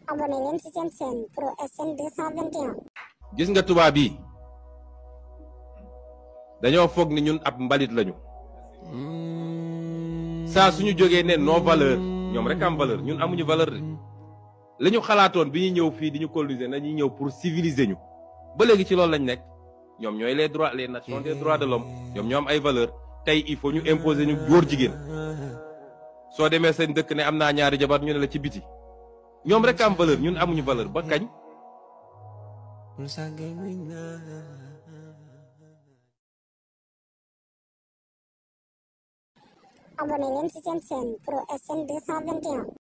abonné leen ci seen chaîne Pro SN 221. gis nga tubaab yi dañoo foog ni ñun ab mbalit lañu saa suñu jógee ne nos valeurs ñoom rek am valeur ñun amuñu valeur de li ñu xalaatoon bi ñu ñëw fii di ñu coloniser nañuy ñëw pour civiliser ñu ba léegi ci loolu lañ nekk ñoom ñooy les droits les nations des droits de l'homme ñoom ñoo am ay valeur tey il faut ñu imposer ñu góor jigéen soo demee seen dëkk ne am naa ñaari jabar ñu ne la ci biti ñoom rek am valeur ñun amuñu valeur ba kañ abonné leen ci seen chaîne Pro SN 221.